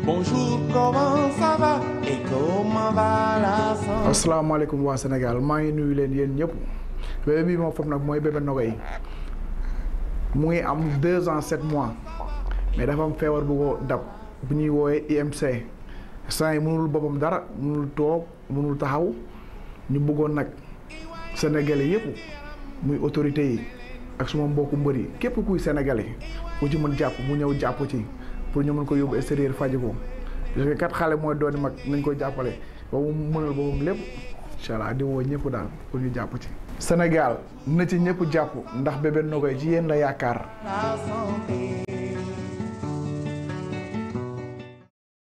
Bonjour, comment ça va et comment va la santé asalaamaaleykum waa Sénégal maa ngi nuyu leen yéen ñëpp bébé bii moo foofu nag mooy bébé Nogaye mu ngi am deux ans sept mois mais dafa am feebar bu ko dab bu ñuy woowee IMC saa yi mënul boppam dara mënul toog mënul taxaw ñu bëggoon nag sénégalais yëpp muy autorités yi ak suma mbokku mbër yi képp kuy sénégalais ku ci mën jàpp mu ñëw jàpp ci pour ñu mën ko yóbbu extérieur faji ko parce que kat xale mooy dooni mag nañ ko jàppale ba mu mënal boppam lépp incha allah di woo ñëpp daal pour ñu jàpp ci. Sénégal na ci ñëpp jàpp ndax bébé Nogaye ci yéen la yaakaar. La santé